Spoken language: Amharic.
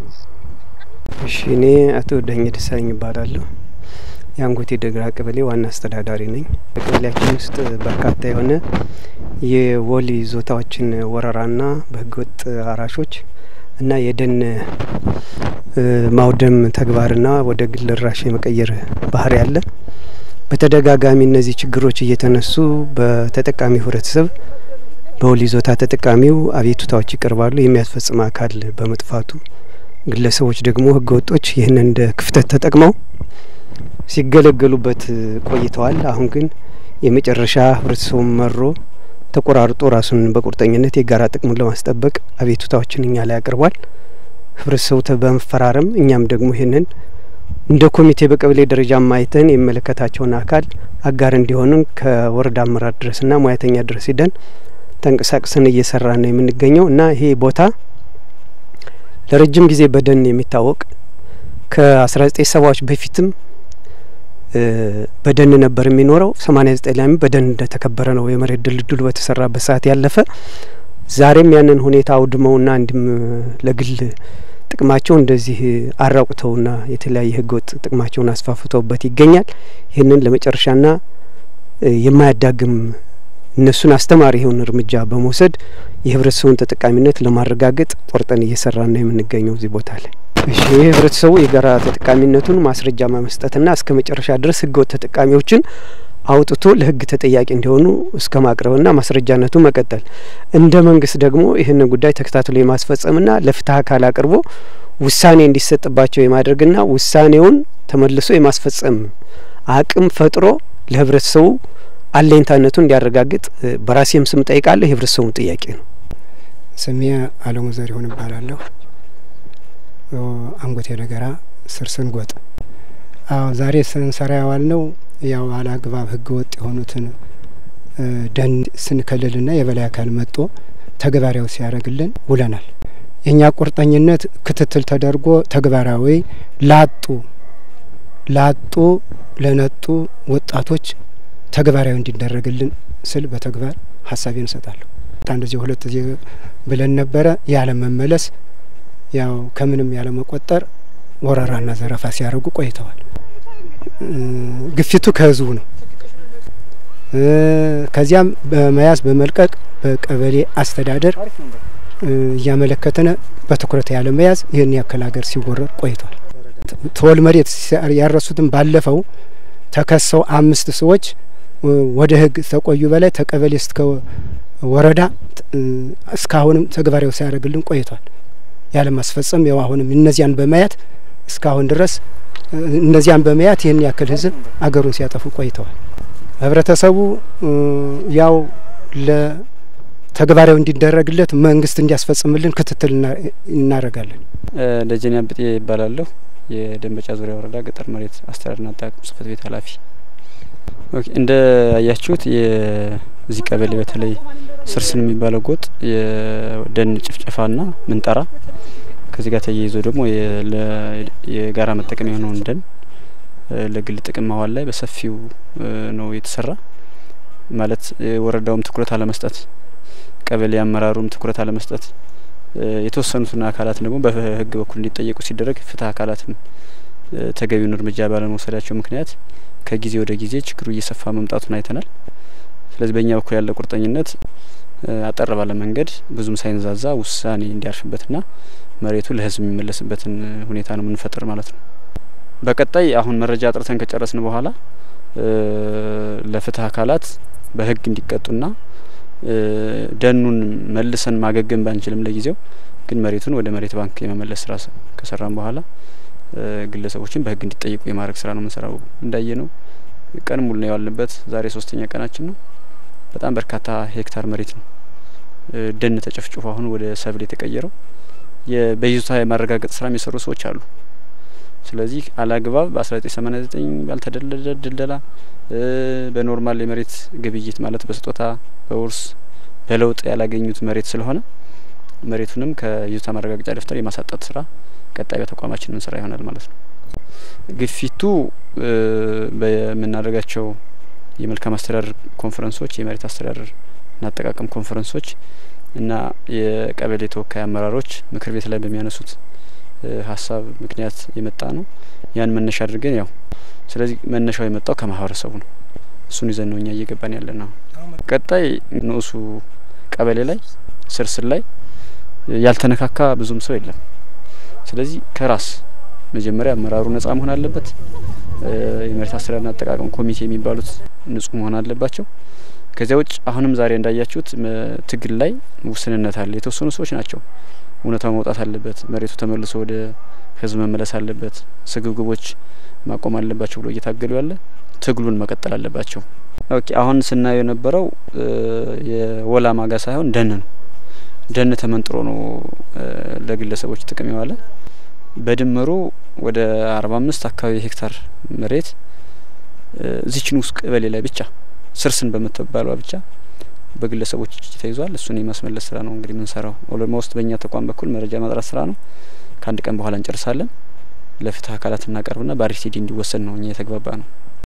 እሺ እኔ አቶ ዳኘ ደሳለኝ ይባላለሁ። የአንጎቴ ደግራ ቀበሌ ዋና አስተዳዳሪ ነኝ። በቀበሌያችን ውስጥ በርካታ የሆነ የወል ይዞታዎችን ወረራና በህገወጥ አራሾች እና የደን ማውደም ተግባርና ወደ ግል ራሽ የመቀየር ባህሪ አለ። በተደጋጋሚ እነዚህ ችግሮች እየተነሱ በተጠቃሚው ህብረተሰብ በወል ይዞታ ተጠቃሚው አቤቱታዎች ይቀርባሉ። የሚያስፈጽም አካል በመጥፋቱ ግለሰቦች ደግሞ ህገ ወጦች ይህንን እንደ ክፍተት ተጠቅመው ሲገለገሉበት ቆይተዋል። አሁን ግን የመጨረሻ ህብረተሰቡን መሮ ተቆራርጦ ራሱን በቁርጠኝነት የጋራ ጥቅሙን ለማስጠበቅ አቤቱታዎችን እኛ ላይ አቅርቧል። ህብረተሰቡ በመፈራረም እኛም ደግሞ ይህንን እንደ ኮሚቴ በቀበሌ ደረጃ ማይተን የሚመለከታቸውን አካል አጋር እንዲሆኑን ከወረዳ አመራር ድረስና ሙያተኛ ድረስ ሂደን ተንቀሳቅሰን እየሰራ ነው የምንገኘው እና ይሄ ቦታ ለረጅም ጊዜ በደን የሚታወቅ ከአስራ ዘጠኝ ሰባዎች በፊትም በደን ነበር የሚኖረው። ሰማኒያ ዘጠኝ ላይም በደን እንደተከበረ ነው የመሬት ድልድሉ በተሰራበት ሰዓት ያለፈ። ዛሬም ያንን ሁኔታ አውድመውና እንዲም ለግል ጥቅማቸው እንደዚህ አራቁተውና የተለያየ ህገወጥ ጥቅማቸውን አስፋፍተውበት ይገኛል። ይህንን ለመጨረሻና የማያዳግም እነሱን አስተማሪ የሆነ እርምጃ በመውሰድ የህብረተሰቡን ተጠቃሚነት ለማረጋገጥ ቆርጠን እየሰራን ነው የምንገኘው እዚህ ቦታ ላይ። እሺ የህብረተሰቡ የጋራ ተጠቃሚነቱን ማስረጃ ማመስጠትና እስከ መጨረሻ ድረስ ህገወጥ ተጠቃሚዎችን አውጥቶ ለህግ ተጠያቂ እንዲሆኑ እስከ ማቅረብና ማስረጃነቱ መቀጠል፣ እንደ መንግስት ደግሞ ይህንን ጉዳይ ተከታትሎ የማስፈጸምና ለፍትህ አካል አቅርቦ ውሳኔ እንዲሰጥባቸው የማድረግና ውሳኔውን ተመልሶ የማስፈጸም አቅም ፈጥሮ ለህብረተሰቡ አለኝታነቱን እንዲያረጋግጥ በራሴም ስም ጠይቃለሁ። የህብረተሰቡም ጥያቄ ነው። ስሜ አለሙ ዘሪሁን እባላለሁ። አንጎቴ ነገራ ስር ስንጎጥ። አዎ ዛሬ ስንሰራ ያዋል ነው ያው አላግባብ ህገ ወጥ የሆኑትን ደን ስንከልልና የበላይ አካል መጥቶ ተግባራዊ ሲያደርግልን ውለናል። የእኛ ቁርጠኝነት ክትትል ተደርጎ ተግባራዊ ላጡ ላጡ ለነጡ ወጣቶች ተግባራዊ እንዲደረግልን ስል በተግባር ሀሳቤን እንሰጣለሁ። አንድ ጊዜ ሁለት ጊዜ ብለን ነበረ። ያለ መመለስ ያው ከምንም ያለ መቆጠር ወረራና ዘረፋ ሲያደርጉ ቆይተዋል። ግፊቱ ከህዝቡ ነው። ከዚያም በመያዝ በመልቀቅ በቀበሌ አስተዳደር እያመለከተነ በትኩረት ያለ መያዝ ይህን ያክል ሀገር ሲወረር ቆይቷል። ተወል መሬት ያረሱትን ባለፈው ተከሰው አምስት ሰዎች ወደ ህግ ተቆዩ በላይ ተቀበሌ እስከ ወረዳ እስካሁንም ተግባራዊ ሲያደርግልን ቆይቷል። ያለ ማስፈጸም ያው አሁንም እነዚያን በማየት እስካሁን ድረስ እነዚያን በመያት ይህን ያክል ህዝብ አገሩን ሲያጠፉ ቆይተዋል። ህብረተሰቡ ያው ለተግባራዊ እንዲደረግለት መንግስት እንዲያስፈጽምልን ክትትል እናደርጋለን። ደጀኔ አብጤ ይባላለሁ። የደንበጫ ዙሪያ ወረዳ ገጠር መሬት አስተዳደርና አጠቃቀም ጽህፈት ቤት ኃላፊ። እንደ ያያችሁት የዚህ ቀበሌ በተለይ ስርስን የሚባለው ጎጥ የደን ጭፍጨፋና ምንጠራ ከዚህ ጋር ተያይዞ ደግሞ የጋራ መጠቀም የሆነውን ደን ለግል ጥቅም ማዋል ላይ በሰፊው ነው የተሰራ። ማለት ወረዳውም ትኩረት አለመስጠት፣ ቀበሌ አመራሩም ትኩረት አለመስጠት፣ የተወሰኑትን አካላት ደግሞ በህግ በኩል እንዲጠየቁ ሲደረግ ፍትህ አካላትም ተገቢውን እርምጃ ባለመውሰዳቸው ምክንያት ከጊዜ ወደ ጊዜ ችግሩ እየሰፋ መምጣቱን አይተናል። ስለዚህ በእኛ በኩል ያለ ቁርጠኝነት አጠር ባለ መንገድ ብዙም ሳይንዛዛ ውሳኔ እንዲያርፍበትና መሬቱ ለህዝብ የሚመለስበትን ሁኔታ ነው የምንፈጥር ማለት ነው። በቀጣይ አሁን መረጃ አጥርተን ከጨረስን በኋላ ለፍትህ አካላት በህግ እንዲቀጡና ደኑን መልሰን ማገገም ባንችልም ለጊዜው ግን መሬቱን ወደ መሬት ባንክ የመመለስ ስራ ከሰራን በኋላ ግለሰቦችን በህግ እንዲጠየቁ የማድረግ ስራ ነው የምንሰራው። እንዳየ ነው ቀን ሙሉ ነው የዋልንበት። ዛሬ ሶስተኛ ቀናችን ነው። በጣም በርካታ ሄክታር መሬት ነው ደን ተጨፍጭፎ አሁን ወደ ሰብል የተቀየረው። በይዞታ የማረጋገጥ ስራ የሚሰሩ ሰዎች አሉ። ስለዚህ አላግባብ በ1989 ባልተደለለ ድልደላ በኖርማል የመሬት ግብይት ማለት በስጦታ በውርስ በለውጥ ያላገኙት መሬት ስለሆነ መሬቱንም ከይዞታ ማረጋገጫ ደብተር የማሳጣት ስራ ቀጣይ በተቋማችን ምን ስራ ይሆናል ማለት ነው። ግፊቱ በምናደርጋቸው የመልካም አስተዳደር ኮንፈረንሶች፣ የመሬት አስተዳደር እና አጠቃቀም ኮንፈረንሶች እና የቀበሌ ተወካይ አመራሮች ምክር ቤት ላይ በሚያነሱት ሀሳብ ምክንያት የመጣ ነው። ያን መነሻ አድርገን ያው ስለዚህ መነሻው የመጣው ከማህበረሰቡ ነው። እሱን ይዘን ነው እኛ እየገባን ያለ ነው። ቀጣይ ንዑሱ ቀበሌ ላይ ስርስር ላይ ያልተነካካ ብዙም ሰው የለም። ስለዚህ ከራስ መጀመሪያ አመራሩ ነጻ መሆን አለበት። የመሬት አስተዳደርና አጠቃቀም ኮሚቴ የሚባሉት ንጹህ መሆን አለባቸው። ከዚያ ውጭ አሁንም ዛሬ እንዳያችሁት ትግል ላይ ውስንነት አለ። የተወሰኑ ሰዎች ናቸው። እውነታው መውጣት አለበት፣ መሬቱ ተመልሶ ወደ ህዝብ መመለስ አለበት፣ ስግብግቦች ማቆም አለባቸው ብሎ እየታገሉ ያለ ትግሉን መቀጠል አለባቸው። ኦኬ አሁን ስናየው የነበረው የወላ ማጋ ሳይሆን ደን ነው። ደን ተመንጥሮ ነው ለግለሰቦች ጥቅም የዋለ በድምሩ ወደ አርባ አምስት አካባቢ ሄክታር መሬት እዚችን ውስጥ ቀበሌ ላይ ብቻ ስርስን በምትባሏ ብቻ በግለሰቦች እጅ ተይዟል። እሱን የማስመለስ ስራ ነው እንግዲህ የምንሰራው። ኦልሞስት በእኛ ተቋም በኩል መረጃ ማጥራት ስራ ነው። ከአንድ ቀን በኋላ እንጨርሳለን። ለፍትህ አካላት እናቀርብና በአርሲዲ እንዲወሰን ነው እኛ የተግባባ ነው።